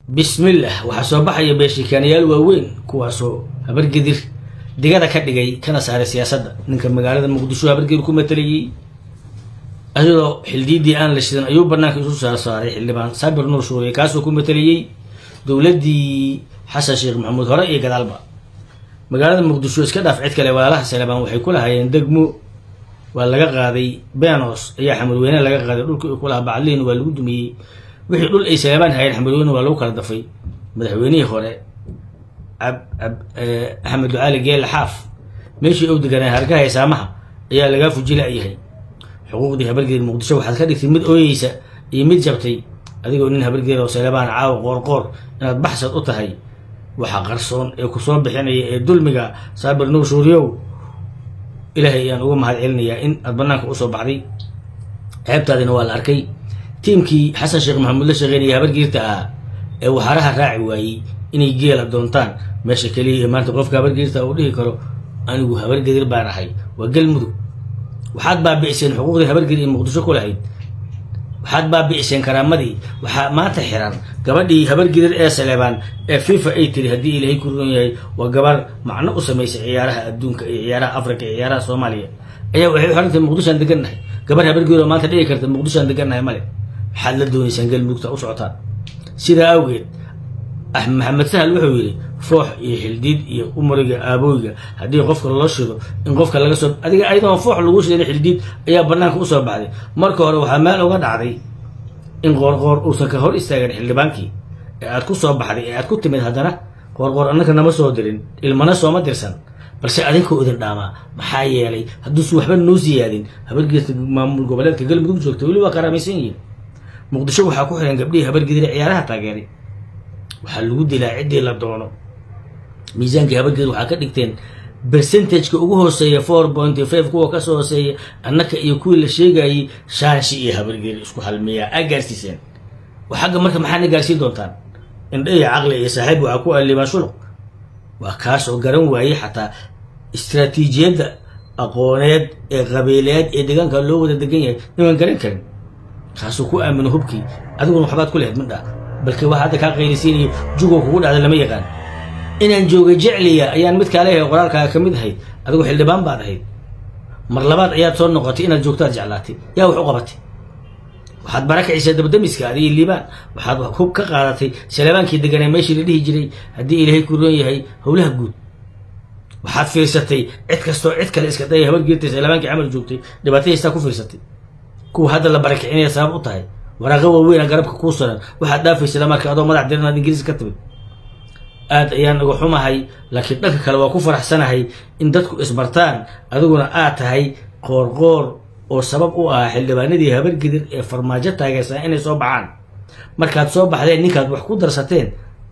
bismillah waxaa soo baxaya beeshikaanayaal waaweyn kuwaasoo habargedir digada ka dhigay kana saaray siyaasadda ninka magaalada muqdisho habargedir ku matalayay ayadoo xildiidii aan la shidan ayuu banaanka isu soo saaray xildhibaan saabir nuur shuuriye kaasoo ku matalayay dowladdii xasan sheekh maxamuud hore iyo gadaalba magaalada muqdisho iska dhaaf cid kale walaalaha salebaan waxay ku lahaayeen degmo waa laga qaaday benos ayaa xamadweyne laga qaaday dhulkii u kulahaa bacliin waa lagu dumiyey wixii dhul ay salebaan hayeen xamadweyne waa lagu kala dafay madaxweynihii hore axmed ducaali geele xaaf meeshii ou deganaa hargaha saamaha ayaa lagaa fujila'yahay xuquuqdii habargeed muqdisho waxaad ka dhigtay mid ooyeysa iyo mid jabtay adigoo nin habargeed oo salebaan caawa qoorqoor inaad baxsad u tahay waxa qarsoon ee kusoo bixinaya ee dulmiga saabir nuur shuuriyow ilaahay ayaan uga mahad celinayaa in aad banaanka usoo baxday ceebtaadina waa la arkay tiimkii xasan sheekh maxamuud la shaqeynaya habargiirta ahaa ee waxaraha raaci waayey inay geela doontaan meesha keliya ee maanta qofka habargiirta uu dhihi karo anigu habargedir baan ahay waa galmudug waxaad baabi'iseen xuquuqdii habargedir ee muqdisho ku lahayd waxaad baabi'iseen karaamadii waxaa maanta xiran gabadhii habargidir ee saleebaan ee fifa ay tiri haddii ilaahay ku roon yahay waa gabar macno u samaysay ciyaaraha adduunka iyo ciyaaraha africa iyo ciyaaraha soomaaliya ayaa waxay u xirantahay muqdishoaan degannahay gabar habargidir oo maanta dhigi karta muqdishoaan degannahay male waxaad la doonaysaan galmudugta u socotaan sidaa awgeed maxamed sahal wuxuu yidhi foox iyo xildiid iyo umriga aabooyga haddii qofka loo shido in qofka laga soo adiga ayadoo foox lagu shidan xildiid ayaa banaanka usoo baxday marka hore waxaa meel uga dhacday in qoorqoor uusan ka hor istaagin xildhibaankii ee aad ku soo baxday ee aad ku timid haddana qoorqoor annaka nama soo dirin ilmana sooma dirsan balse adinkoo idin dhaamaa maxaa yeelay hadduusu waxba noo siyaadin habargeedka maamul goboleedka galmudug joogta weli waa karaamaysan yihiin muqdisho waxaa ku xiran gabdhihii habargedire ciyaaraha taageeray waxaa lagu dilaa ciddii la doono miisaankii habargeed waxaa ka dhigteen bercentageka ugu hooseeya four point five kuwa kasoo hooseeya annaka iyo kuwii la sheegayay shaanshi iyo habargeed isku halmiyaa aa gaarsiiseen xagga marka maxaana gaarsiin doontaan indha iyo caqli iyo saaxiib waxaa ku alibaan shuluq waa kaasoo garan waayey xataa istraatiijiyadda aqooneed ee qabiileed ee deegaanka loo wada degan yahay niman garan karin kaasuu ku aamino hubkii adiguna waxbaad ku lehed midha balke waxa hadda kaa qaylisiinayo jugoo kugu dhacda lama yaqaan inaan jooga jecliya ayaan mid kaaleehay qoraalkaaga ka mid ahayd adigu xildhibaan baad ahayd mar labaad ayaad soo noqotay inaad joogtaad jeclaatay yaa wax u qabatay waxaad barakicisaa dabdamiska adiyo liibaan waxaad hub ka qaadatay salebaankii deganaa meeshii la dhihi jiray haddii ilaahay ku roon yahay howlaha guud waxaad fiirsatay cid kastoo cid kale iska daya habargeertay salebaankii camal joogtay dhibaatahiistaa ku fiirsatay kuwa hadda la barakicinaya sabab u tahay waraaqo waaweyna garabka kuu saran waxaad dhaafaysa marka adoo madax diran aad ingiriis ka timid aad ayaan uga xumahay laakiin dhanka kale waa ku faraxsanahay in dadku isbartaan adiguna aad tahay qoorqoor oo sabab u ahaa xildhibaanadii habargedir ee farmaajo taageersan inay soo baxaan markaad soo baxdeen ninkaad wax ku darsateen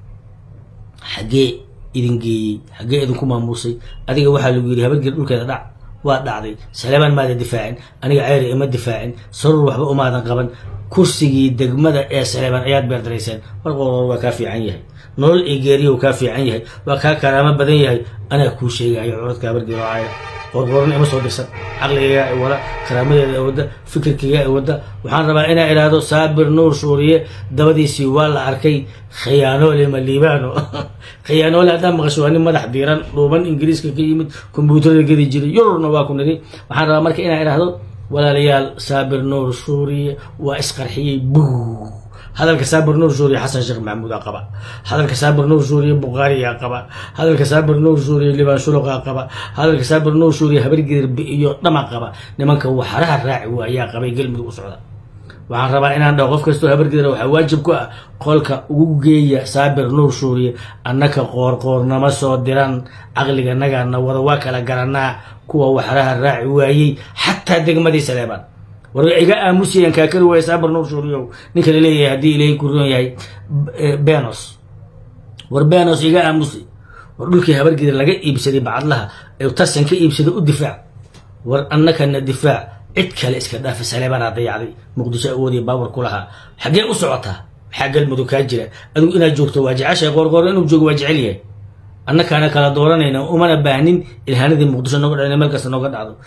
xaggee idin geeyey xaggee idinku maamuusay adiga waxaa lagu yidhi habargedir dhulkeeda dhac waa dhacday salebaan maadan difaacin aniga ceyri ima difaacin sarur waxba umaadan qaban kursigii degmada ee saleebaan ayaad beerdarayseen war qoorqoor waa kaa fiican yahay nolol iyo geeriyow kaa fiican yahay waa kaa karaamo badan yahay anaa kuu sheegayo curadka habargeed oo caaya qoorqoorna ima soo dirsan caqligaygaa i wada karaamadeeda i wadda fikirkaygaa i wadda waxaan rabaa inaa idhaahdo saabir nuur shuuriye dabadiisii waa la arkay khiyaanoole ma liibaano khiyaanoole haddaan maqasho waa nin madax diiran dhuuban ingiriiska ka yimid kombyuutarada gedi jiray yururna waa ku niri waxaan rabaa marka inaa idhaahdo walaalayaal saabir nuur shuuriye waa isqarxiyey buu hadalka saabir nuur suuriye xasan sheekh maxamuudaa qaba hadalka saabir nuur suuriye bukhaariyaa qaba hadalka saabir nuur suuriye libaan shuluqaa qaba hadalka saabir nuur suuriye habargedir iyo dhama qaba nimanka waxaraha raaci wa ayaa qabay galmudug u socda waxaan rabaa inaan dhaho qof kastoo habargedir waxaa waajib ku ah qolka ugu geeya saabir nuur suuriye annaka qoorqoornama soo diran caqliga nagaana wada waa kala garanaa kuwa waxaraha raaci waayey xataa degmadii saleebaan war iga aamusiyaan kaakari waaya saabir nuur suuriyow ninka la leeyahay haddii ilaahay ku roon yahay benos war benos iga aamusi war dhulkii habargedir laga iibsaday bacadlaha ee tarsan ka iibsaday u difaac war annakana difaac cid kale iska dhaafa saleebaanaa dayacday muqdisho awoodiya baawar ku lahaa xaggee u socotaa maxaa galmudug kaa jira adigu inaad joogto waa jeceshahay qoorqoor inuu joogo waa jecel yahay annakaana kala dooranayna umana baahnin ilhaanadii muqdisho nooga dhacna meel kasta nooga dhacdo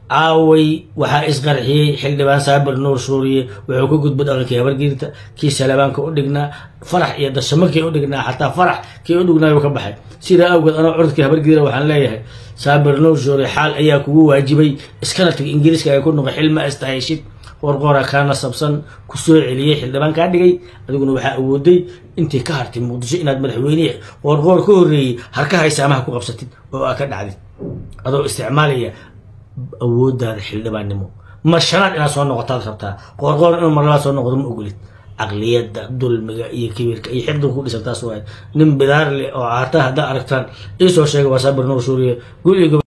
caaway waxaa isqarxiyey xildhibaan saabir nuur suuriye wuxuu ka gudba dhaqankii habargiirta kii salabaanka u dhignaa farax iyo dashamo kii u dhignaa xataa farax kii u dhignaayu ka baxay sidaa awgeed anoo codadkii habargiira waxaan leeyahay saabir nuur suuriye xaal ayaa kugu waajibay iskana tag ingiriiska ay ku noqo xilma istahayshid qorqora kaa nasabsan ku soo celiyey xildhibaan kaa dhigay adiguna waxaa awooday intii ka hartay muqdisho inaad madaxweyne qoorqoor ka horreeyey harka haysaamaha ku qabsatid oo aa ka dhacdid adoo isticmaalaya awoodaada xildhibaannimo mar shanaad inaad soo noqotaad rabtaa qoorqoor inuu marlabaad soo noqdo ma ogolid caqliyadda dulmiga iyo kibirka iyo xifdiga ku dhisan taas waay nin bidaar leh oo caata haddaa aragtaan iisoo sheega waa saabir nuur suuriye guriga